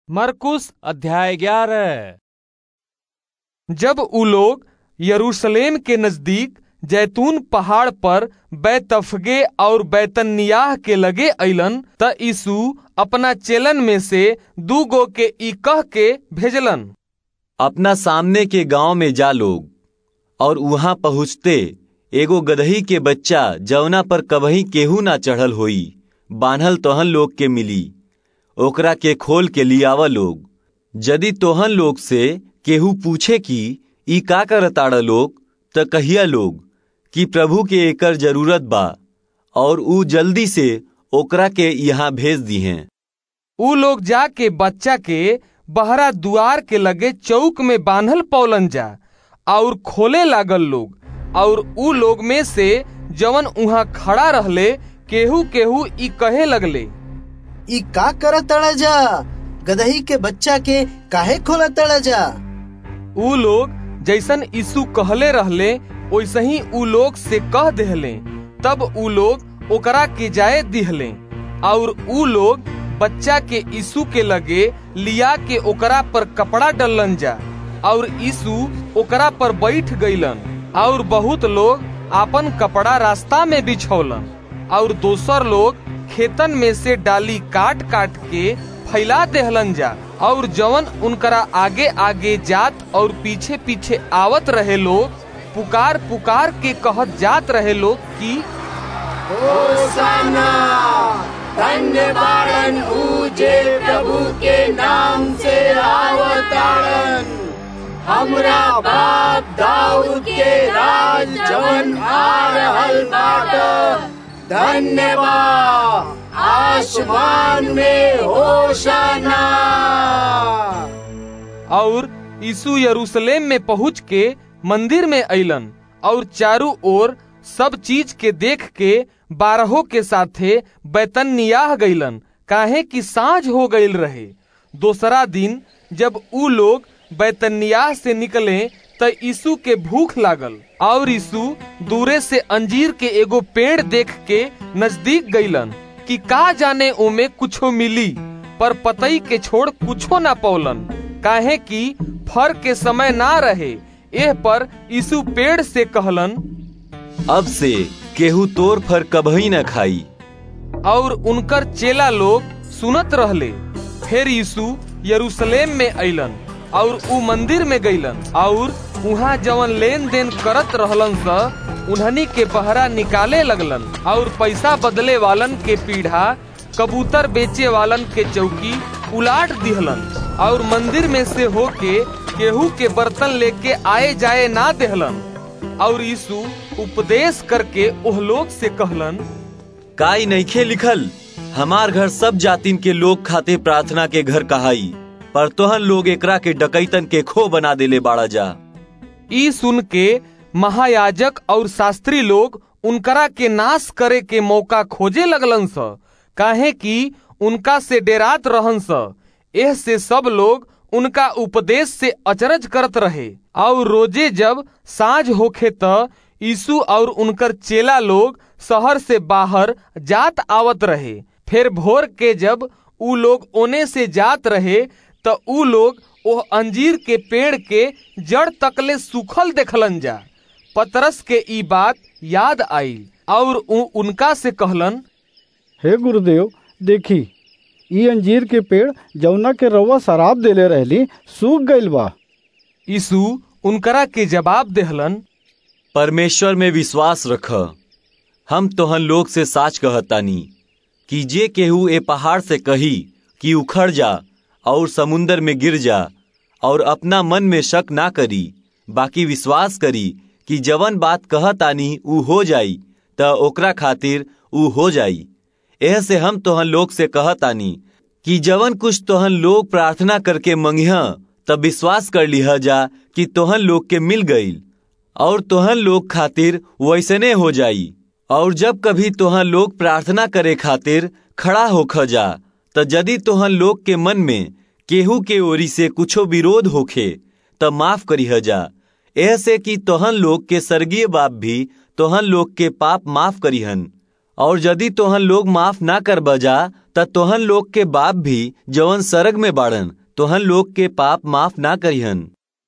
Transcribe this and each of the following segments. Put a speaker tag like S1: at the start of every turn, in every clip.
S1: मरकुस अध्याय ग्यारह जब उ लोग यरूशलेम के नजदीक जैतून पहाड़ पर बैतफगे और बैतनियाह के लगे अइलन त यीशु अपना चेलन में से दू गो के ई कह के भेजलन
S2: अपना सामने के गांव में जा लोग और वहां पहुँचते एगो गदही के बच्चा जवना पर कबही केहू ना चढ़ल होई बान्हल तोहन लोग के मिली ओकरा के खोल के लियावा लोग यदि तोहन लोग से केहू पूछे कि ई का करताड़ लोग त कहिया लोग कि प्रभु के एकर जरूरत बा और ऊ जल्दी से ओकरा के यहाँ भेज दिहें
S1: उ लोग जाके बच्चा के बहरा दुआर के लगे चौक में बांधल पौलन जा और खोले लागल लोग और उ लोग में से जवन उहाँ खड़ा रहले केहू केहू ई कहे लगले
S3: ई का करत तड़ा जा गदही के बच्चा के काहे खोला तड़ा जा
S1: उ लोग जैसन यीशु कहले रहले वैसे ही उ लोग से कह देहले तब उ लोग ओकरा के जाए दिहले और उ लोग बच्चा के यीशु के लगे लिया के ओकरा पर कपड़ा डलन जा और यीशु ओकरा पर बैठ गईलन और बहुत लोग आपन कपड़ा रास्ता में बिछौलन और दोसर लोग खेतन में से डाली काट काट के फैला देहलन जा और जवन उनकरा आगे आगे जात और पीछे पीछे आवत रहे लोग पुकार पुकार के कहत जात रहे लोग कि
S4: होसाना धन्य बाड़न ऊजे प्रभु के नाम से आवताड़न हमरा बाप दाऊद के राज जवन आ रहल बाट धन्यवाद आसमान में होशाना
S1: और यीशु यरूशलेम में पहुँच के मंदिर में अइलन और चारों ओर सब चीज के देख के बारहों के साथे बैतनियाह गईलन काहे कि साँझ हो गईल रहे दूसरा दिन जब उ लोग बैतनियाह से निकले त यीशु के भूख लागल और यीशु दूरे से अंजीर के एगो पेड़ देख के नजदीक गईलन कि का जाने ओमे कुछो मिली पर पतई के छोड़ कुछो ना पौलन काहे कि फर के समय ना रहे एह पर यीशु पेड़ से कहलन
S2: अब से केहू तोर फर कबही न खाई
S1: और उनकर चेला लोग सुनत रहले फिर यीशु यरूशलेम में अइलन और उ मंदिर में गईलन और उहाँ जवन लेन देन करत रहलन स उन्हनी के बहरा निकाले लगलन और पैसा बदले वालन के पीढ़ा कबूतर बेचे वालन के चौकी उलाट दिहलन और मंदिर में से होके केहू के बर्तन लेके आए जाए ना देहलन और यीशु उपदेश करके ओह लोग से कहलन
S2: काई नईखे लिखल हमार घर सब जातिन के लोग खाते प्रार्थना के घर कहाई पर तोहन लोग एकरा के डकैतन के खो बना देले बाड़ा जा
S1: ई सुन के महायाजक और शास्त्री लोग उनकरा के नाश करे के मौका खोजे लगलन स काहे कि उनका से डेरात रहन स एह से सब लोग उनका उपदेश से अचरज करत रहे और रोजे जब साँझ होखे त यीशु और उनकर चेला लोग शहर से बाहर जात आवत रहे फिर भोर के जब उ लोग ओने से जात रहे त उ लोग ओह अंजीर के पेड़ के जड़ तकले सूखल देखलन जा पतरस के ई बात याद आई और उ उनका से कहलन
S5: हे गुरुदेव देखी ई अंजीर के पेड़ जौना के रउआ शराब देले रहली सूख गईल बा
S1: यीशु उनकरा के जवाब देहलन
S2: परमेश्वर में विश्वास रख हम तोहन लोग से साच कहतानी कि जे केहू ए पहाड़ से कही कि उखड़ जा और समुंदर में गिर जा और अपना मन में शक ना करी बाकी विश्वास करी कि जवन बात कहतानी ऊ हो जाई त ओकरा खातिर ऊ हो जाई एह से हम तोहन लोग से कहतानी कि जवन कुछ तोहन लोग प्रार्थना करके मंगिह तब विश्वास कर लिह जा कि तोहन लोग के मिल गईल और तोहन लोग खातिर वैसने हो जाई और जब कभी तोहन लोग प्रार्थना करे खातिर खड़ा होख जा त यदि तोहन लोग के मन में केहू के ओरी से कुछो विरोध होखे त माफ करीह जा ऐसे कि तोहन लोग के स्वर्गीय बाप भी तोहन लोग के पाप माफ करीहन और यदि तोहन लोग माफ ना कर बजा त तोहन लोग के बाप भी जवन सरग में बाड़न तोहन लोग के पाप माफ ना करिहन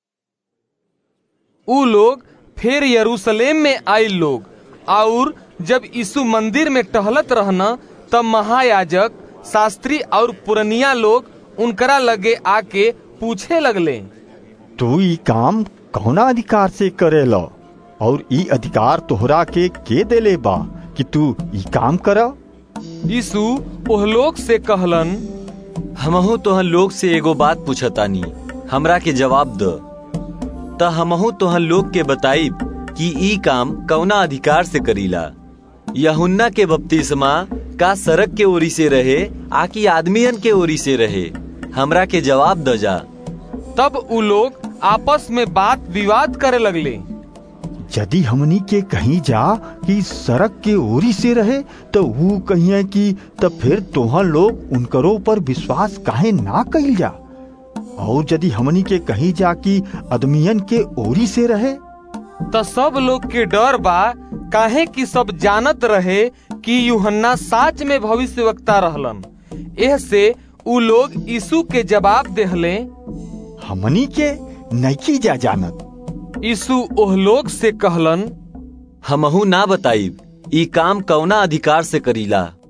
S1: ऊ लोग फिर यरूशलेम में आए लोग और जब यीशु मंदिर में टहलत रहना तब महायाजक शास्त्री और पुरनिया लोग उनकरा लगे आके पूछे लगले
S6: तू ई काम कौना अधिकार से करेला और ई अधिकार तोहरा के के देले बा कि तू ई काम कर
S1: यीशु ओह लोग से कहलन
S2: हमहू तोहन लोग से एगो बात पूछतानी हमरा के जवाब द त हमहू तोहन लोग के बताइब कि ई काम कौना अधिकार से करीला यहुन्ना के बपतिस्मा का सड़क के ओरी से रहे आकि आदमियन के ओरी से रहे हमरा के जवाब द जा
S1: तब ऊ लोग आपस में बात विवाद करे लगले
S6: यदि हमनी के कहीं जा कि सड़क के ओरी से रहे तो वो कहिए कि तब फिर तोहन लोग उनकरो पर विश्वास काहे ना कइल जा और यदि हमनी के कहीं जा कि आदमियन के ओरी से रहे
S1: त सब लोग के डर बा काहे कि सब जानत रहे कि यूहन्ना साच में भविष्यवक्ता रहलन एह से ऊ लोग यीशु के जवाब देहले
S6: हमनी के नैकी जा जानत
S1: यीशु ओह लोग से कहलन
S2: हमहू ना बताइब ई काम कौना अधिकार से करीला